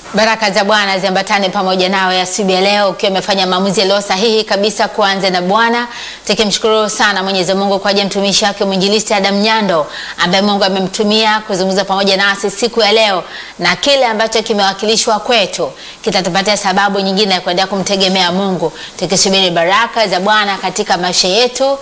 Baraka za Bwana ziambatane pamoja nawe asubuhi ya leo, ukiwa umefanya maamuzi yaliyo sahihi kabisa kuanza na Bwana. Tukimshukuru sana Mwenyezi Mungu kwa ajili ya mtumishi wake mwinjilisti Adam Nyando ambaye Mungu amemtumia kuzungumza pamoja nasi siku ya leo, na kile ambacho kimewakilishwa kwetu kitatupatia sababu nyingine ya kuendelea kumtegemea Mungu, tukisubiri baraka za Bwana katika maisha yetu,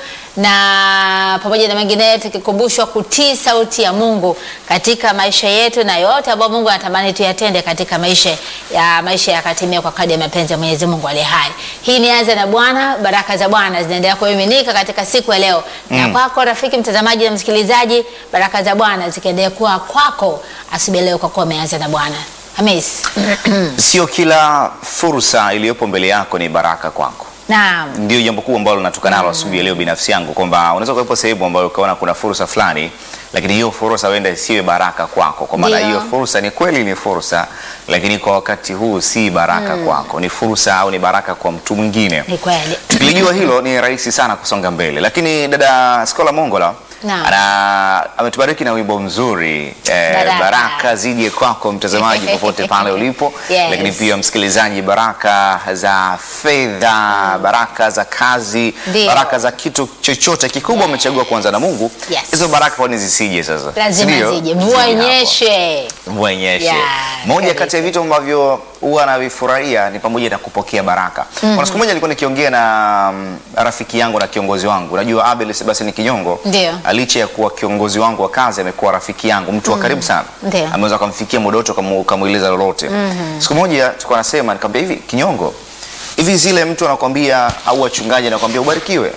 na pamoja na mengineyo tukikumbushwa kutii sauti ya Mungu katika maisha yetu na yote ambayo Mungu anatamani tuyatende katika maisha ya maisha yakatimia kwa kadri ya mapenzi ya Mwenyezi Mungu aliye hai. Hii ni anza na Bwana. Baraka za Bwana zinaendelea kumiminika katika siku ya leo na kwako rafiki mtazamaji na msikilizaji, baraka za Bwana zikiendelea kuwa kwako asubuhi ya leo kwa kuwa umeanza na Bwana. Hamis. Sio kila fursa iliyopo mbele yako ni baraka kwako. Naam. Ndio jambo kubwa ambalo natoka nalo asubuhi ya leo binafsi yangu, kwamba unaweza kuwepo sehemu ambayo ukaona kuna fursa fulani, lakini hiyo fursa huenda isiwe baraka kwako, kwa maana Ndio. hiyo fursa ni kweli ni fursa, lakini kwa wakati huu si baraka kwako, ni fursa au ni baraka kwa mtu mwingine. Ni kweli. Tukilijua hilo ni rahisi sana kusonga mbele, lakini dada Skola Mongola Naam. ana ametubariki na wimbo mzuri eh, Baraka. baraka zije kwako mtazamaji popote pale ulipo, Yes. lakini pia msikilizaji, baraka za fedha, baraka za kazi, Ndio. baraka za kitu chochote kikubwa umechagua kuanza na Mungu, Yes. hizo baraka kwani zisije sasa? Lazima Sindio? zije. Mvua Zije hapo. inyeshe. Mvua inyeshe. Yeah, Moja kabisa. kati ya vitu ambavyo huwa navifurahia ni pamoja na kupokea baraka. Kuna siku moja nilikuwa nikiongea na mm, rafiki yangu na kiongozi wangu, unajua Abel Sebastian Kinyongo, Ndio. licha ya kuwa kiongozi wangu wa kazi, amekuwa rafiki yangu, mtu wa karibu sana, Ndio. ameweza kumfikia muda wote ukamu- ukamweleza lolote. Siku moja tulikuwa nasema, nikamwambia hivi, Kinyongo, hivi zile mtu anakwambia au wachungaji anakwambia ubarikiwe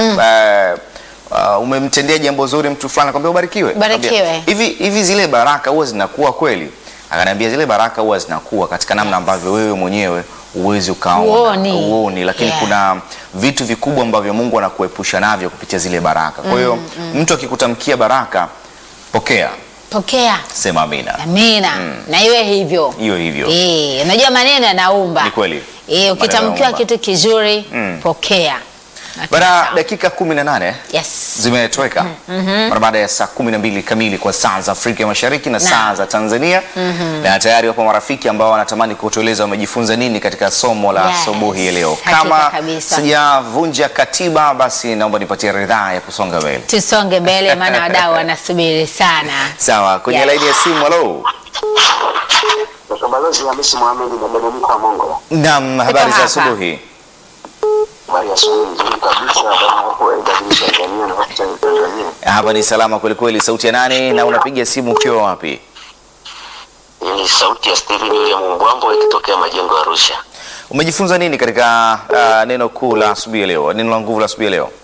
Eh, uh, umemtendea jambo zuri mtu fulani anakwambia ubarikiwe. Barikiwe. Nikamwambia, hivi hivi zile baraka huwa zinakuwa kweli? Akaniambia zile baraka huwa zinakuwa katika namna ambavyo wewe mwenyewe uwezi ukaona Huoni. uoni, lakini Yeah. kuna vitu vikubwa ambavyo Mungu anakuepusha navyo kupitia zile baraka. Kwa hiyo mtu akikutamkia baraka, pokea, Pokea. sema amina. Amina. Na iwe hivyo. Hiyo hivyo Eh, unajua maneno yanaumba. ni kweli. Eh, Maneno ukitamkiwa yanaumba. kitu kizuri, Mm. pokea. Na Baada ya sawa. dakika kumi na nane Yes. zimetoweka mara baada ya saa kumi na mbili kamili kwa saa za Afrika ya Mashariki na Naam. saa za Tanzania na tayari wapo marafiki ambao wanatamani kutueleza wamejifunza nini katika somo la Yes. asubuhi ya leo. Hakika Kama kabisa. sijavunja katiba, basi naomba nipatie ridhaa ya kusonga mbele. Tusonge mbele maana wadau wanasubiri sana. Sawa, kwenye Yes. laini ya simu. Halo, Dr. Balozi Hamisi Mohamed na Dominika wa Mongo. naam, habari za hapa. asubuhi. Habari ya asubuhi nzuri kabisa. Habari ya hapo AW Tanzania na watu wa Tanzania. Hapa ni salama kweli kweli. Sauti ya nani na unapiga simu ukiwa wapi? Hii ni sauti ya Steven William Mbwambo ikitokea majengo ya Arusha. Umejifunza nini katika uh, neno kuu la asubuhi ya leo, neno la nguvu la asubuhi ya leo?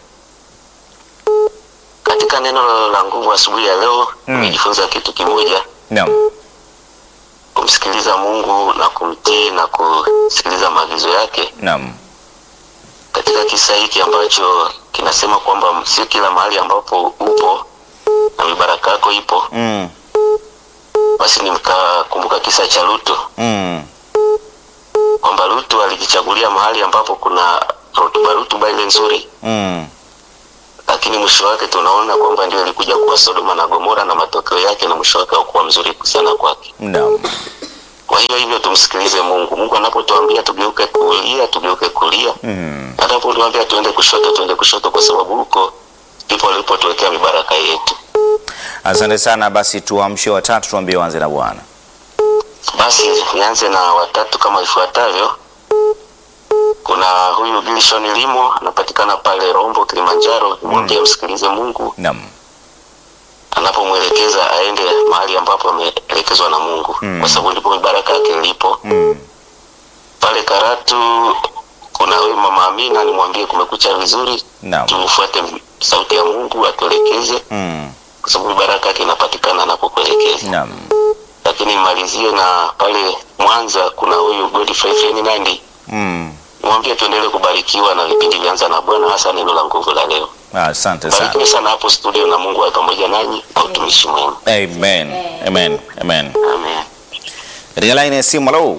Katika neno la nguvu asubuhi ya leo nimejifunza kitu kimoja, Naam. kumsikiliza Mungu na kumtii na kusikiliza maagizo yake. Naam. Katika kisa hiki ambacho kinasema kwamba sio kila mahali ambapo upo na mibaraka yako ipo, Mm. basi nikakumbuka kisa cha Lutu Mm. kwamba Lutu alijichagulia mahali ambapo kuna rutuba rutuba ile nzuri, Mm. lakini mwisho wake tunaona kwamba ndio ilikuja kuwa Sodoma na Gomora, na matokeo yake na mwisho wake haukuwa mzuri sana kwake. Naam. Kwa hiyo hivyo tumsikilize Mungu. Mungu anapotuambia tugeuke kulia, tugeuke kulia, Mm. anapotuambia tuende kushoto, tuende kushoto, kwa sababu huko ndipo alipotuwekea mibaraka yetu. Asante sana. Basi tuamshe watatu, tuambie wanze na Bwana. Basi nianze na watatu kama ifuatavyo. Kuna huyu Gilson Limo anapatikana pale Rombo, Kilimanjaro. Nimwambie msikilize Mungu Naam. anapomwelekeza aende mahali ambapo ameelekezwa na Mungu Mm. kwa sababu ndipo baraka yake ilipo. Mm. Pale Karatu kuna huyu mama Amina, nimwambie kumekucha vizuri, Naam. tumfuate sauti ya Mungu atuelekeze, Mm. kwa sababu baraka yake inapatikana anapokuelekeza. Naam. Lakini nimalizie na pale Mwanza kuna huyu Godfrey Ferdinand, Mm. nimwambie tuendelee kubarikiwa na vipindi vyanza na Bwana, hasa neno la nguvu la leo. Asante sana. Barikiwe sana hapo studio, na Mungu awe pamoja nanyi na utumishi mwema. Amen. Amen. Amen. Amen. Katika laini ya simu, halo.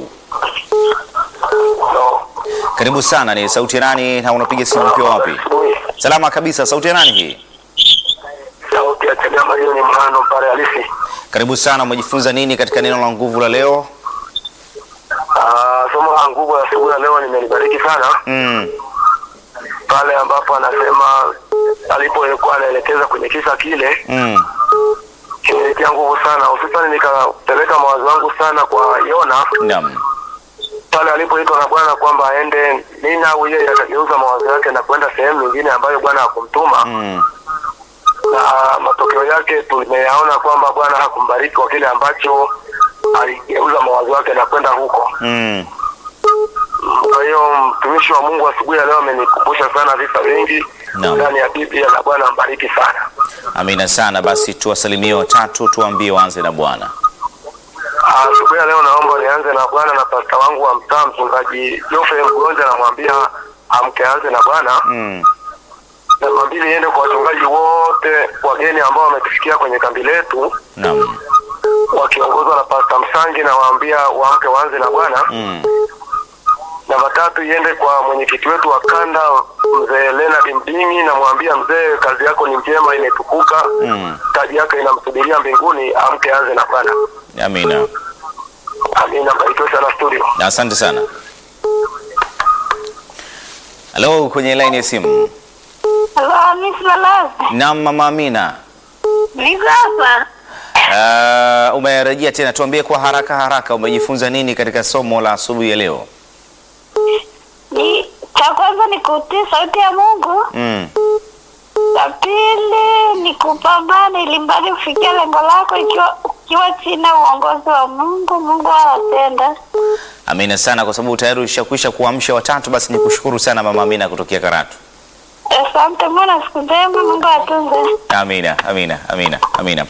Karibu sana, ni sauti ya nani na unapiga simu ukiwa wapi? Salama kabisa, sauti ya nani hii? Sauti ya Chagama hiyo ni mhano pale halisi. Karibu sana, umejifunza nini katika neno la nguvu la leo? Ah, somo la nguvu ya asubuhi ya leo nimelibariki sana Mm. pale ambapo anasema alipokuwa anaelekeza kwenye kisa kile Mm. kimenitia nguvu sana, hususani nikapeleka mawazo yangu sana kwa Yona Naam. pale alipoitwa na Bwana kwamba aende Ninawi, yeye akageuza mawazo yake na kwenda sehemu nyingine ambayo Bwana hakumtuma Mm. na matokeo yake tumeyaona kwamba Bwana hakumbariki kwa kile ambacho aligeuza mawazo yake na kwenda huko. Mm. Kwa hiyo mtumishi wa Mungu asubuhi ya leo amenikumbusha sana visa vingi Naam. ndani ya Biblia na Bwana ambariki sana. Amina sana. Basi tuwasalimie watatu, tuwaambie waanze na Bwana. Ah, Asubuhi ya leo naomba nianze na Bwana na pasta wangu wa mtaa mchungaji Geoffrey Mgonja, namwambia amke anze na Bwana. Mm. Namba mbili iende kwa wachungaji wote wageni ambao wametufikia kwenye kambi letu Naam. wakiongozwa na Pasta Msangi, na waambia waamke waanze na Bwana. Mm. Namba tatu iende kwa mwenyekiti wetu wa kanda mzee Leonard Mdingi, namwambia mzee, kazi yako ni njema, imetukuka, Mm. taji yake inamsubiria mbinguni, amke anze na Bwana. Amina. Amina, mbarikiwe sana studio. Na asante sana. Halo, kwenye line ya simu. Halo, Miss Malazi. Naam, mama Amina. Niko hapa. Uh, umerejea tena, tuambie kwa haraka haraka, umejifunza nini katika somo la asubuhi ya leo? Ni cha kwanza ni kutii sauti ya Mungu. Mm. Cha pili ni kupambana ili mbali kufikia lengo lako ikiwa ukiwa chini ya uongozi wa Mungu. Mungu anatenda. Amina sana, kwa sababu tayari ushakwisha kuamsha watatu. Basi nikushukuru sana mama Amina kutokea Karatu. Asante mwana, siku njema. Mungu atunze. Amina, amina, amina, amina.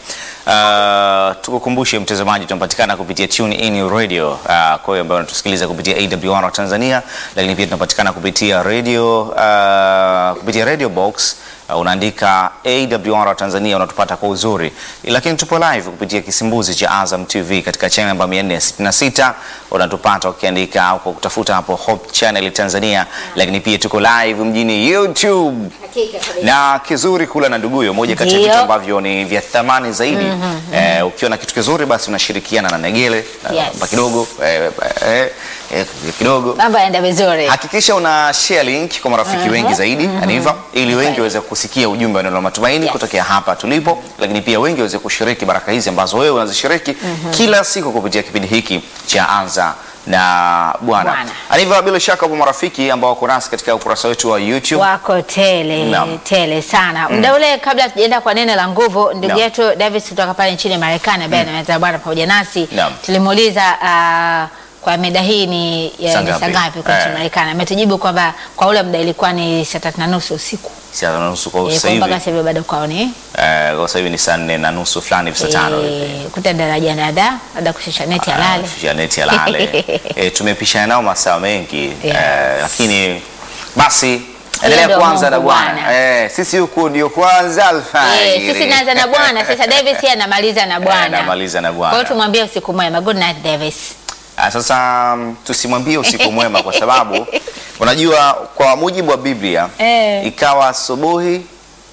Uh, tukukumbushe mtazamaji, tunapatikana kupitia Tune In Radio uh, kwa hiyo ambayo unatusikiliza kupitia AWR wa Tanzania, lakini pia tunapatikana kupitia radio uh, kupitia Radio Box uh, unaandika AWR wa Tanzania unatupata kwa uzuri, lakini tupo live kupitia kisimbuzi cha Azam TV katika channel namba 466 unatupata ukiandika au kwa kutafuta hapo Hope Channel Tanzania, lakini pia tuko live mjini YouTube na kizuri kula na nduguyo, moja kati ya Ndio. vitu ambavyo ni vya thamani zaidi. Eh, ukiwa na kitu kizuri basi unashirikiana na Negele na Yes. pa kidogo eh, eh, eh, kidogo Mambo yanaenda vizuri. hakikisha una share link kwa marafiki wengi zaidi Aniva, ili wengi waweze kusikia ujumbe wa neno la matumaini Yes. kutokea hapa tulipo, lakini pia wengi waweze kushiriki baraka hizi ambazo wewe unazishiriki kila siku kupitia kipindi hiki cha Anza na Bwana. Bwana. Aniva, bila shaka wapo marafiki ambao wako nasi katika ukurasa wetu wa YouTube. wako tele Naam. tele sana muda ule kabla tujaenda kwa neno la nguvu ndugu Naam. yetu Davis kutoka pale nchini Marekani ambaye anaweza bwana pamoja nasi Naam. tulimuuliza ah, kwa mida hii ni ya- Saa ni ngapi? saa ngapi kwa nchini Eh. Marekani ametujibu kwamba kwa ule muda ilikuwa ni saa tatu na nusu usiku Saa na nusu kwa Eh, sasa kwa hivi. mpaka sasa hivi bado kwao ni Eh, kwa sasa hivi ni saa nne na nusu fulani hivi saa tano hivi. eh, kuta daraja nada labda kushusha neti halali Ah, Janeti alale. e, tumepishana nao masaa mengi Yes. eh, lakini basi endelea ndio kuanza na Mungu Bwana Bwana. eh, sisi huku ndio kwanza Eh, alfajiri. sisi naanza na bwana sasa Davis yeye anamaliza na Eh, bwana namaliza na kwa hiyo Bwana. tumwambie usiku mwema good night Davis Ah, Sasa mm, tusimwambie usiku mwema kwa sababu unajua kwa mujibu wa Biblia Eh. ikawa asubuhi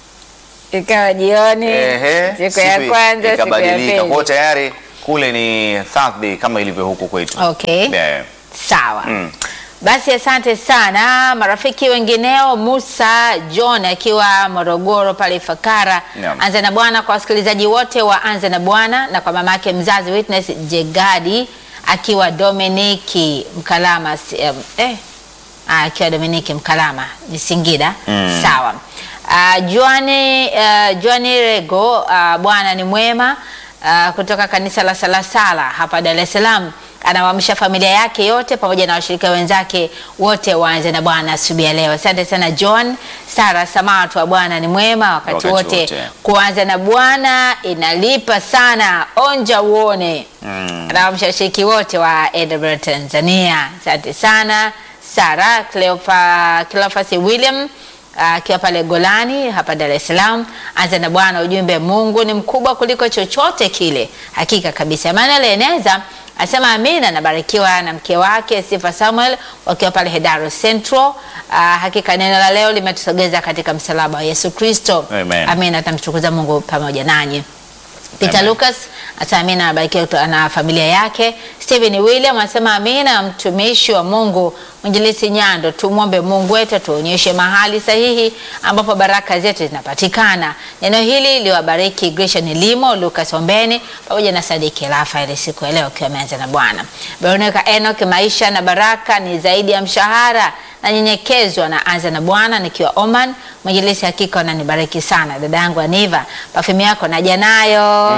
ikawa jioni ehe, siku ya siku kwanza siku ya ikabadilika. Kwa hiyo pili tayari kule ni Thursday kama ilivyo huku kwetu. okay Eh, sawa Mm. basi asante sana marafiki wengineo musa john akiwa morogoro pale ifakara Naam. anza na bwana kwa wasikilizaji wote wa anza na bwana na kwa mama yake mzazi witness jegadi akiwa dominiki mkalama si- em, eh, ah, akiwa dominiki mkalama ni singida Mm. sawa Uh, Joani uh, Joani Rego uh, bwana ni mwema uh, kutoka kanisa la Salasala hapa Dar es Salaam anawaamsha familia yake yote pamoja na washirika wenzake wote waanze na Bwana asubuhi ya leo. Asante sana John. Sara Samatu wa Bwana ni mwema wakati, Wakati wote. wote. Kuanza na Bwana inalipa sana, onja uone. Mm. Anawaamsha washiriki wote wa AWR Tanzania. Asante sana Sara Cleopa, Cleophas William akiwa pale Golani hapa Dar es Salaam. Anza na Bwana, ujumbe Mungu ni mkubwa kuliko chochote kile. Hakika kabisa. Emmanuel Eneza asema amina, nabarikiwa na mke wake Sifa Samuel wakiwa pale Hedaro Central. Ah, hakika neno la leo limetusogeza katika msalaba wa Yesu Kristo. Amen. Amina, tamtukuza Mungu pamoja nanyi. Peter Amen. Lucas Asema amina, anabarikiwa kuto- na familia yake. Stephen William anasema amina, mtumishi wa Mungu Mwinjilisi Nyando, tumwombe Mungu wetu atuonyeshe mahali sahihi ambapo baraka zetu zinapatikana. Neno hili liwabariki Gresham Limo, Lucas Ombeni pamoja na Sadiki Rafael siku ya leo ukiwa ameanza na Bwana. Veronica Enoch, maisha na baraka ni zaidi ya mshahara nanyenyekezwa na anza na Bwana nikiwa Oman. Mwinjilisi, hakika unanibariki sana dada yangu Aniva, pafimu yako naja nayo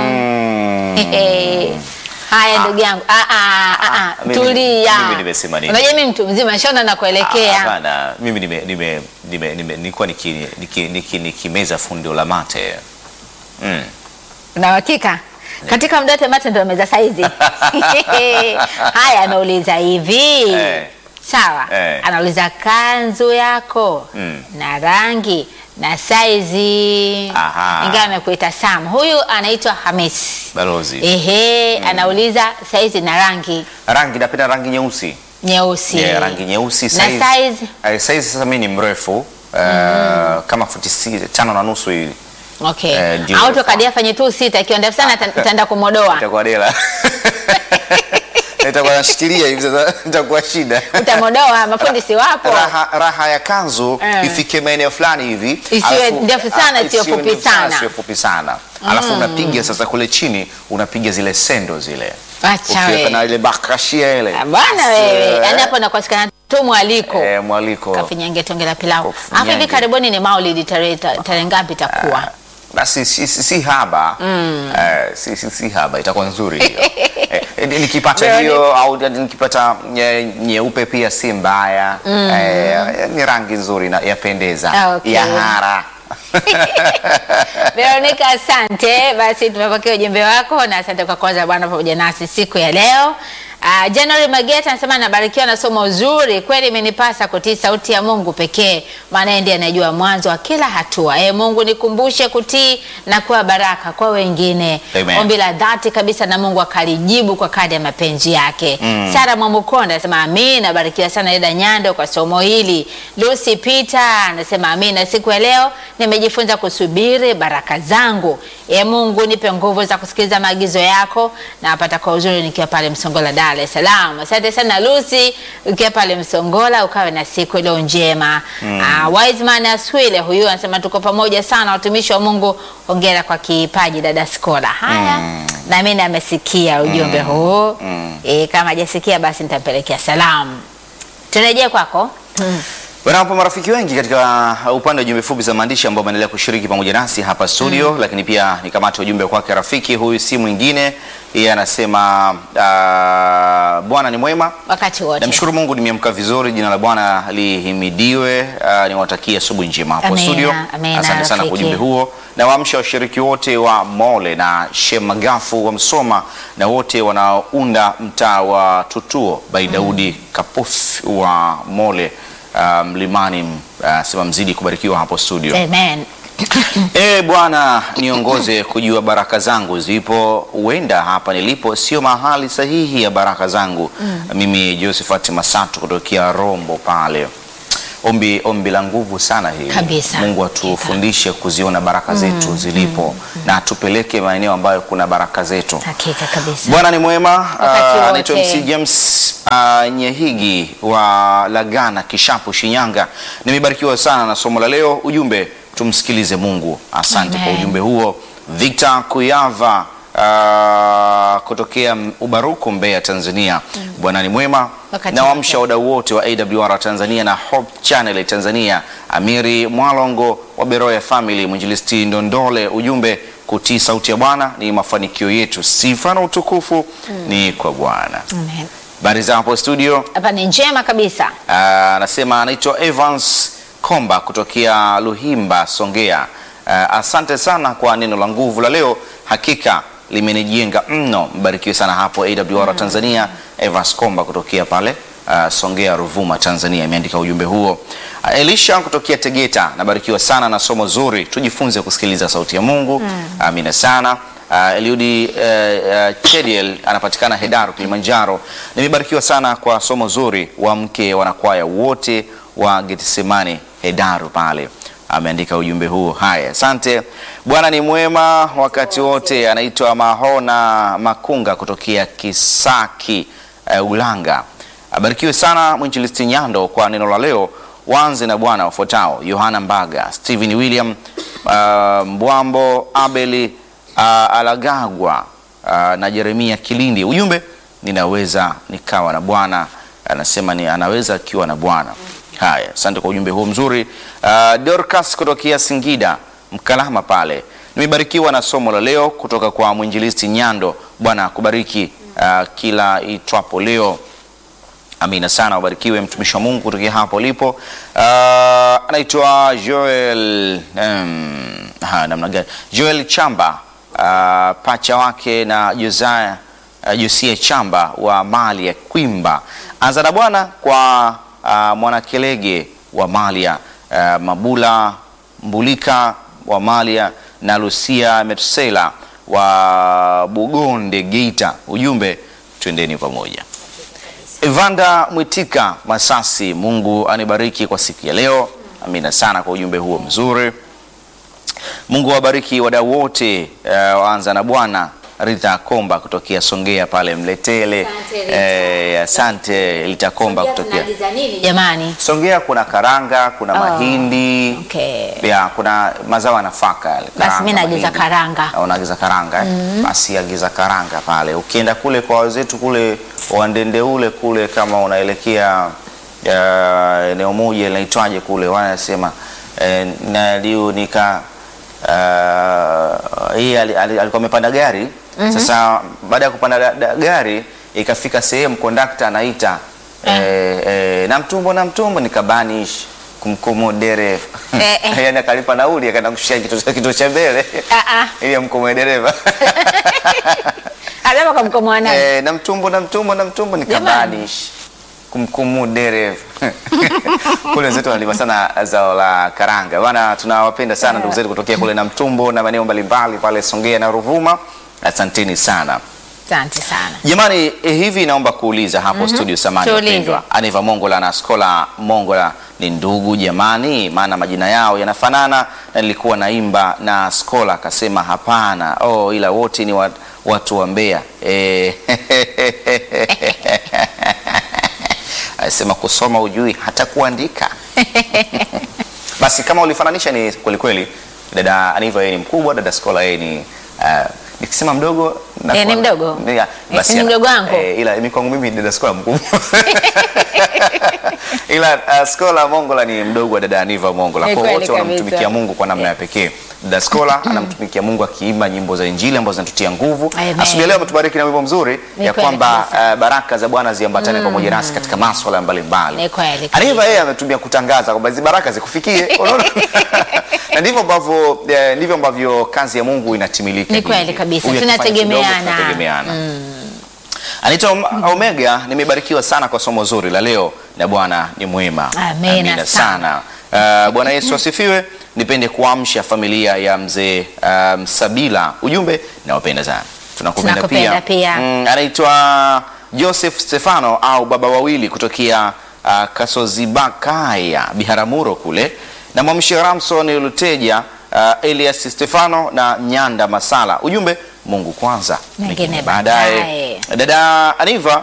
Hehe. Haya ndugu yangu, Ah, ah, ah, ah, mimi- tulia. mimi nimesema nini? Unajua mimi mtu mzima shona na Ah, kuelekea. Hapana, mimi nime nime nime nime nilikuwa niki niki niki nikimeza fundo la mate. Mm. Una uhakika? Katika mdote mate ndio meza saizi. Haya anauliza hivi. Eh. Sawa. Eh. Anauliza kanzu yako Mm. na rangi na saizi. Aha. Ingawa amekuita Sam. Huyu anaitwa Hamis. Balozi. Ehe, anauliza saizi na rangi Rangi napenda rangi nyeusi. nyeusi. Yeah, rangi nyeusi Na size. size? Eh, size sasa mimi ni mrefu. Uh, kama futi si- tano na nusu hivi. Okay. Eh, ndio. Au tokadia fanye tu sita ikiwa ndefu sana ata- utaenda kumodoa. Itakuwa dela. Itakuwa nashikilia hivi sasa itakuwa shida. Utamodoa mafundi si wapo. Raha, raha ya kanzu Eh. ifike maeneo fulani hivi Isiwe alafu- ndefu sana, ah, isiwe fupi ndefu sana. isiwe fupi sana alafu unapiga sasa kule chini unapiga zile sendo zile Acha ukiweka wewe. na ile bakashia ile Ah, Bwana Basi, wewe, eh, yaani hapo nakosekana tu mwaliko. eh, mwaliko Kafinyange tonge la pilau. Kafinyange. Alafu hivi karibuni ni Maulidi tarehe tarehe ngapi itakuwa? basi si, si, si haba eh, si, si, si haba itakuwa nzuri hiyo eh, eh, nikipata Veronica. hiyo au nikipata nye- nyeupe pia si mbaya eh, ni rangi nzuri na yapendeza Ah, okay. ya hara Veronica, asante. Basi tumepokea ujumbe wako na asante kwa kwanza bwana pamoja nasi siku ya leo. Uh, January Mageta anasema nabarikiwa na somo zuri kweli, imenipasa kutii sauti ya Mungu pekee, maana yeye ndiye anajua mwanzo wa kila hatua. E Mungu, nikumbushe kutii na kuwa baraka kwa wengine. Amen. Ombi la dhati kabisa na Mungu akalijibu kwa kadri ya mapenzi yake. Sara Mwamukonda anasema amina, nabarikiwa sana dada Nyando kwa somo hili. Lucy Peter anasema amina, siku ya leo nimejifunza kusubiri baraka zangu. E Mungu, nipe nguvu za kusikiliza maagizo yako na apata kwa uzuri nikiwa pale Msongola, Dar es Salaam. Asante sana Lucy, ukiwa pale Msongola, ukawe na siku iliyo njema. Ah, Wiseman Aswile huyu anasema tuko pamoja sana, watumishi wa Mungu, hongera kwa kipaji dada Skola. Haya, na mimi amesikia ujumbe huu e, kama hajasikia basi nitampelekea salamu. Turejee kwako. Wanapo marafiki wengi katika upande wa jumbe fupi za maandishi ambao wameendelea kushiriki pamoja nasi hapa studio, lakini pia nikamate ujumbe kwake rafiki huyu, si mwingine yeye anasema uh, Bwana ni mwema. Wakati wote. Namshukuru Mungu nimeamka vizuri, jina la Bwana lihimidiwe. Uh, niwatakie asubuhi njema hapo Amina, studio. amina, Asante sana kwa rafiki. ujumbe huo, na waamsha washiriki wote wa Mole na Shemagafu wa Msoma na wote wanaounda mtaa wa Tutuo by Daudi Kapufi wa Mole uh, Mlimani. Uh, sema mzidi kubarikiwa hapo studio. Amen. E Bwana, niongoze kujua baraka zangu zipo, huenda hapa nilipo sio mahali sahihi ya baraka zangu. Mimi Josephat Masatu kutokea Rombo pale. Ombi, ombi la nguvu sana hili. Kabisa. Mungu atufundishe kuziona baraka zetu zilipo na atupeleke maeneo ambayo kuna baraka zetu. Hakika kabisa. Bwana ni mwema. Wakati Ah, wote. Anaitwa MC James ah, Nyehigi wa Lagana Kishapu, Shinyanga. Nimebarikiwa sana na somo la leo. Ujumbe, tumsikilize Mungu. Asante kwa Amen. ujumbe huo. Victor Kuyava ah, kutokea Ubaruku, Mbeya, Tanzania. Bwana ni mwema. Wakati Na wamsha wote. wadau wote wa AWR Tanzania na Hope Channel Tanzania. Amiri Mwalongo wa Beroya Family, Mwinjilisti Ndondole. Ujumbe, kutii sauti ya Bwana ni mafanikio yetu. Sifa na utukufu ni kwa Bwana. Amen. Habari za hapo studio. Hapa ni njema kabisa. Ah, Anasema anaitwa Evans Komba kutokea Luhimba, Songea. Ah, asante sana kwa neno la nguvu la leo, hakika limenijenga mno. Mbarikiwe sana hapo AWR Tanzania. Evans Komba kutokea pale ah, Songea, Ruvuma, Tanzania, imeandika ujumbe huo. Ah, Elisha kutokea Tegeta, nabarikiwa sana na somo zuri, tujifunze kusikiliza sauti ya Mungu. Amina sana. Uh, Eliudi uh, uh, Chediel anapatikana Hedaru, Kilimanjaro. Nimebarikiwa sana kwa somo zuri wa mke wanakwaya wote wa Getsemani Hedaru pale. ameandika ujumbe huu. Haya, asante. Bwana ni mwema wakati wote. Anaitwa Mahona Makunga kutokea Kisaki uh, Ulanga. Abarikiwe sana mwinjilisti Nyando kwa neno la leo. Wanze na Bwana wafuatao: Yohana Mbaga, Stephen William uh, Mbwambo, Abeli uh, Alagagwa uh, na Jeremia Kilindi. Ujumbe, ninaweza nikawa na Bwana. Anasema ni anaweza akiwa na Bwana. Haya, asante kwa ujumbe huu mzuri. Uh, Dorcas kutokea Singida Mkalama pale, nimebarikiwa na somo la leo kutoka kwa mwinjilisti Nyando. Bwana akubariki uh, kila itwapo leo. Amina sana, ubarikiwe mtumishi wa Mungu kutokea hapo ulipo. Uh, anaitwa Joel um, ha, namna gani? Joel Chamba uh, pacha wake na Josiah uh, Josia Chamba wa mali ya Kwimba. Anza na Bwana kwa uh, Mwanakelege wa Malia, uh, Mabula Mbulika wa Malia na Lucia Metusela wa Bugonde Geita. Ujumbe, twendeni pamoja. Evanda Mwitika Masasi, Mungu anibariki kwa siku ya leo. Amina sana kwa ujumbe huo mzuri. Mungu awabariki wadau wote. Uh, waanza na Bwana Rita Komba kutokea Songea pale Mletele. Asante, Rita. Eh, asante Rita Komba kutokea Jamani, Songea. Kuna karanga, kuna mahindi okay. ya kuna mazao ya nafaka yale. Basi karanga, mimi naagiza mahindi. karanga. Ah, Unaagiza karanga eh? Basi agiza karanga pale. Ukienda kule kwa wenzetu kule Wandende ule kule, kama unaelekea ah, eneo moja linaitwaje kule, wanasema eh, naliu nika ah, hii ali- ali- alikuwa amepanda gari sasa, baada ya kupanda da- da- gari ikafika sehemu kondakta anaita eh, eh, na mtumbo na mtumbo, nikabanish kumkumu dereva Eh, eh. yani akalipa nauli akaenda kushia kituo kituo cha mbele Ah, ah. ili amkomoe dereva Alama kwa mkomo wa nani? eh, na mtumbo na mtumbo na mtumbo nikabanish kumkumu dereva kule wenzetu wanalima sana zao la karanga bana. Tunawapenda sana ndugu zetu kutokea kule na mtumbo na maeneo mbalimbali pale Songea na Ruvuma. Asanteni sana Asante sana. jamani. Eh, hivi naomba kuuliza hapo studio, samani Tuulize. wapendwa, Aniva Mongola na Skola Mongola ni ndugu jamani? Maana majina yao yanafanana na nilikuwa naimba na Skola akasema hapana. Oh, ila wote ni wat, watu wa Mbeya eh. Anasema kusoma ujui hata kuandika. Basi kama ulifananisha ni kweli kweli, dada Aniva yeye ni mkubwa, dada Skola yeye ni uh, nikisema mdogo na Eh, ni mdogo? Ni- Eh, basi si ni ana- mdogo wangu? eh, ila mimi kwangu mimi dada Skola mkubwa ila uh, Skola Mongola ni mdogo wa dada Aniva Mongola. Ni Kwa kweli wote kabisa. wanamtumikia Mungu kwa namna ya pekee. Dada Skola anamtumikia Mungu akiimba nyimbo za Injili ambazo zinatutia nguvu. Amen. Asubuhi ya leo ametubariki na wimbo mzuri Ni ya kweli kwamba kabisa. uh, baraka za Bwana ziambatane pamoja nasi katika masuala mbalimbali. Ni kweli kabisa. Aniva yeye ametumia kutangaza kwamba hizi baraka zikufikie. Unaona? na ndivyo ambavyo eh, ndivyo ambavyo kazi ya Mungu inatimilika. Ni kweli hivi. kabisa. Huyu akifanya Tunategemeana. kidogo, tunategemeana. Anita Om- Omega, nimebarikiwa sana kwa somo zuri la leo na Bwana ni mwema. Amina sana. Uh, Bwana Yesu asifiwe. Nipende kuamsha familia ya mzee uh, Msabila. Ujumbe nawapenda sana. Tunakupenda Tunakupenda pia. Mm, anaitwa Joseph Stefano au baba wawili kutokea uh, Kasozibakaya Biharamulo kule. Na mwamshi Ramson Luteja, uh, Elias Stefano na Nyanda Masala. Ujumbe Mungu kwanza, Mengine mengine baadaye. baadaye. Dada Aniva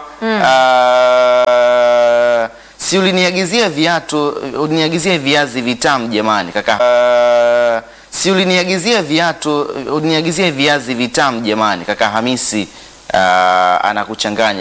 uh, si uliniagizia viatu uliniagizia viazi vitamu jamani kaka uh, si uliniagizia viatu uliniagizia viazi vitamu jamani kaka Hamisi uh, anakuchanganya